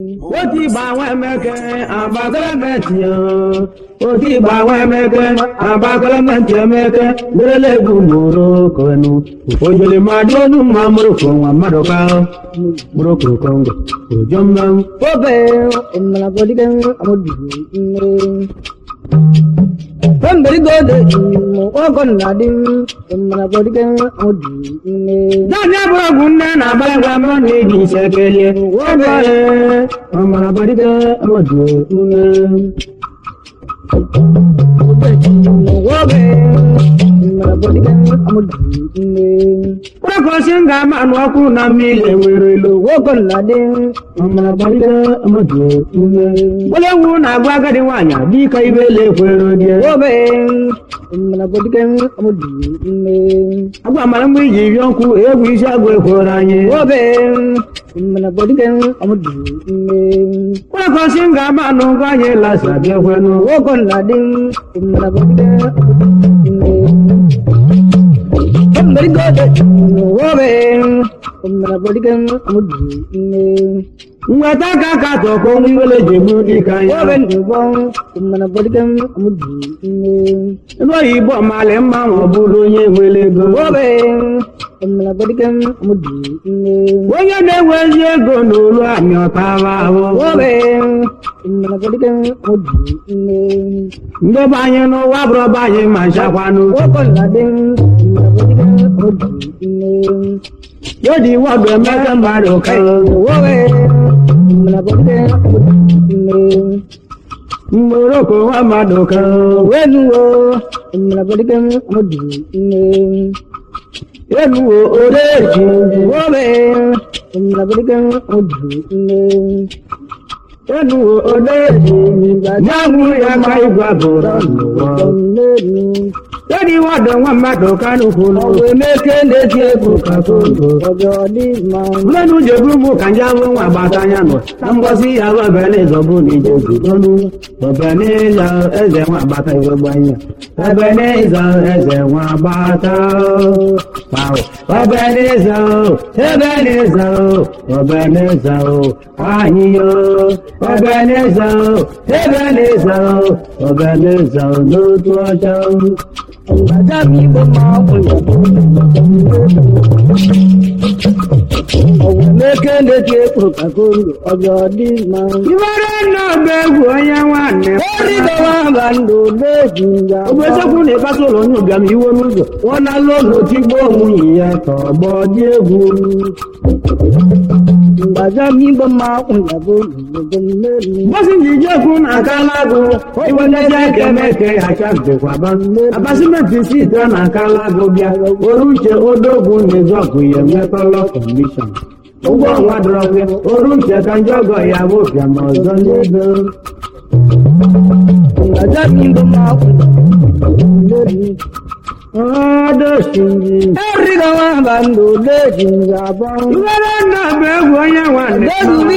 oti gbanwe emeke abakalamente oti gbanwe emeke abakalamente emeke berele egwu mụrụ konu ojele mmadụ onu mma mụrụ ko nwa mmadụ ka mụrụ ko kongo ojo mmanwụ obe mmala bodiga amudi Pemberi gode mo ogon nadim mmala bodiga amudi Dani abụrụgwụ nne na abalịgwa mọ na eji nsekele obe ọmara badịga amadu nne obe mmala bodiga amudi Kpọrọkọsị m ga-ama anụ ọkụ na mmiri enwere ilo ogon nadim ọmara badịga amadu nne Gbolewu na-agwa agadi nwaanyị dịka ibe ele ekwere die obe mmala bodiga amudi agwa mara mgbe iji ri ọkụ egwu isi agụ ekwere anyị obe mmala bodiga amudi Kpọrọkọsị m ga-ama anụ ngwa anyị lasa bịakwanụ ogon nadim mmala bodiga amudi Pemberi gode obe mmala bodiga amudi nweta aka ka tọkọ nwere ji egbu dịka obe ya ndubon mmala bodiga amudi ebe oyibo mali mma ma ọ bụrụ onye nwere ego obe mmala bodiga amudi onye na-enwe ezi ego n'olu amị ọtara ahụ obe mmala bodiga amudi ndebe anyị n'ụwa bụrụ ọba anyị ma nchakwanụ ogon nadim mmala bodiga amudi yodi wọdụ emeka mmadụ ka obe mmala bodiga amudi mgboroko nwa mmadụ ka wenuwo mmala bodiga amudi enuwo odeji obe mmala bodiga amudi enuwo odeji nyanwụ ya ka igwe bụrụ n'ụwa yodi wọdụ nwa mmadụ ka n'ukwulu emeke na-eti egwu ka kondo mmanụ jebu mụ ka nje abụ nwa gbata anya nọ na mgbọsị ya bụ ebeneza bụ na ije zudonu ebeneza eze nwa gbata iwe gbanya ebeneza eze nwa gbata Wow. ebeneza o ebeneza o ebeneza o anyị yo ebeneza o ebeneza o ebeneza o n'otu ọcha ibere nna ọba egwu onye nwanne ogbesekwu na ịkpata ụlọ onye ụbịam iwe n'ụzọ ọ na-alụ ụlọ tigbo nwunye ya ka ọgbọ dị egwu mgbasị ji jekwu na akala agụ iwelezi aka emeke achabekwaba abasimenti site na akala agụ bịa oru uche odogwu na-ezọgụ ya emekọlọ kọmishọn ụgwọ ọnwa dọrọkwe oru uche ka ndị ọgọ ya bụ bịam ọzọ n'ego ọdọchiri ibere nna ọba egwu onye nwanne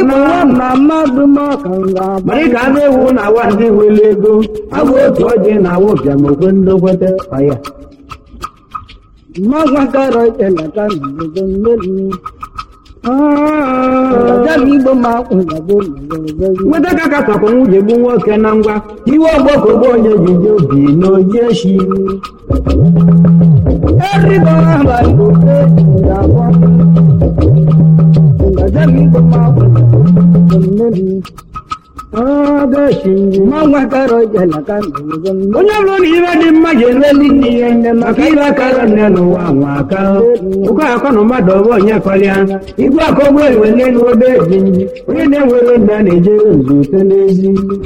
Mari ka anụ ewu na awa ndị nwere ego abụ otu ọjị na awa ụbịam okwe ndokwete ọya nweta ka katọkọ nwunye gbu nwoke na ngwa iwe ọgbọkọgbo onye jiji obi na oji eshi ọdọchiri onye bụrụ na ibe dị mma ji eleli nne ihe nne maka ibe akara nne n'ụwa nwa aka ụkọ akọ na mmadụ ọbụ onye kọlịa igwe akọgbo iwe n'elu obe eji nji onye na-enwere nna na-ejere nzute n'ezi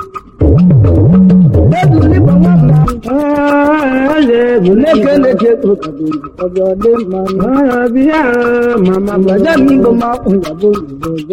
eze bụ bịa mama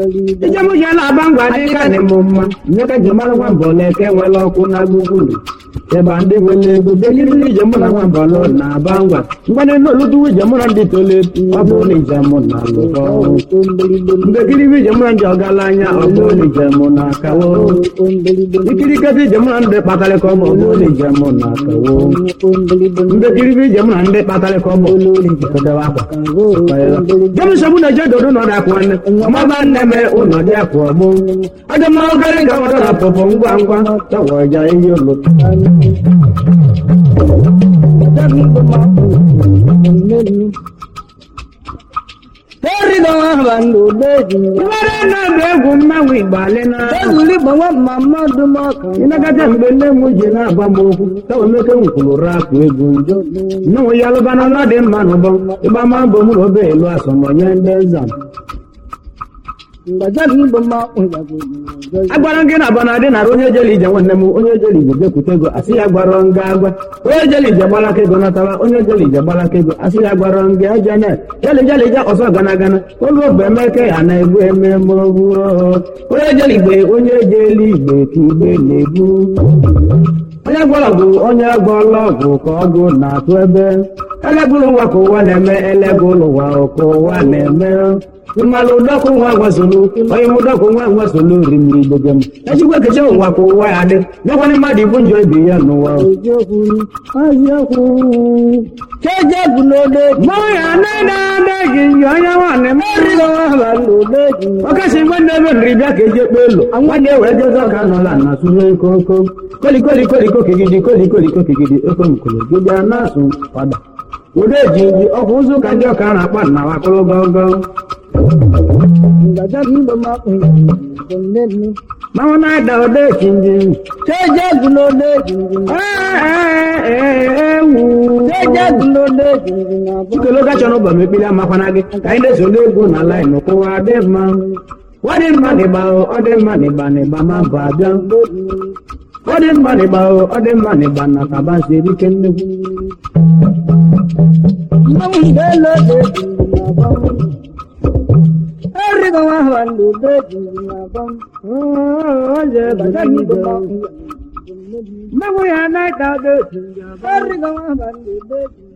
ijemụja na-aba ngwa dị ka dị m mma nye ka ji mara nwa mbọ na-eke nwere ọkụ na gbugburu ịba ndị nwere ego bekiriri ije mụ na nwambalụ na aba ngwa mgbanị n'olutuwu ije mụ na ndị tole ọ bụ na ije mụ na lụkọ mbekiriri ije mụ na ndị ọgaranya ọ bụ na ije mụ na akawo ikiriketa ije mụ na ndị kpatarịka ọ bụ na ije mụ na akawo mbekiriri ije mụ na ndị kpatarịka ọ bụ kedewa akwa jemisa mụ na je dodo nọ na akwa nne ọmaba nne me ụlọ dị akwa ọgbụ ọdị mma ọgarị ga ọdọ na pọpọ ngwa ngwa tọwọ ja ihe ụlọ Terry don have no baby. nwere na-abụ egwu mmanwụ igbo alịna Ezuli gbanwa mama dumaka. ịnagata mgbe nne m ji na-agba m okwu tawa emeke m kwuru rapụ egwu njo nnụnụ ya lụbana na dị mma n'ụbọ ịgba ma mbọ m na obe elu asọmọnye ndị nza Ngaja ni bama unjago. agwara m gị na abana dị nara onye jeli ije nwanne m onye jeli ije jekwute ego asị ya gwara nga agwa onye jeli ije gbalaka ego natara onye jeli ije gbalaka ego asị ya gwara nga ejene jeli jeli je ọsọ gana gana olu obe emeke ya na-egbu eme mgboro onye jeli igbe onye jeli igbe ka igbe na-egbu onye gwọrọ ọgwụ onye gwọrọ ọgwụ ka ọgwụ na-atụ ebe elegụlụ ụwa ka ụwa na-eme elegụlụ ụwa ka ụwa na-eme mmalụ ụdọkụ nwa gwasolu onye m ụdọkụ nwa gwasolu rimiri igbege m ejikwa ekeche ụwa ka ụwa ya dị nyekwana mmadụ ibu njọ ibe ya n'ụwa Eziokwu, eziokwu. Cheje bụ n'ode. mmanwụ ya na-ede gị nyi onye nwanne m Terry don have no baby. ọkasị nwanne ebe nri bịa ka eji ekpe elu nwanne were jezi ọka nọla na sụrụ koko kolikoli koliko kigidi kolikoli kokigidi okomkolo gịbịa na-asụ kwada ụdọ eji ji ọkwụ ụzọ ka ndị ọka na-akpa na wakọrọ gọgọ Ngaja ni bama unjago. manwụ na-ada ụdọ echi ndị Cheje bụ n'ode. ewu Cheje bụ n'ode. nkele oge chọrọ ụbọm ekpili amakwana gị ka anyị na-eso n'egwu na laịn kwụwa dị mma ọ dị mma n'ịgba ọ dị mma n'ịgba n'ịgba ma bụ abịa ọ dị mma n'ịgba ọ dị mma n'ịgba na kaba si erike nnekwu Mmanwụ ndelo de n'abam. Terry don have no baby n'abam. Ngaja ni bama unjago. mmanwụ ya na-ada ụdọ echi ndị Terry don have no baby.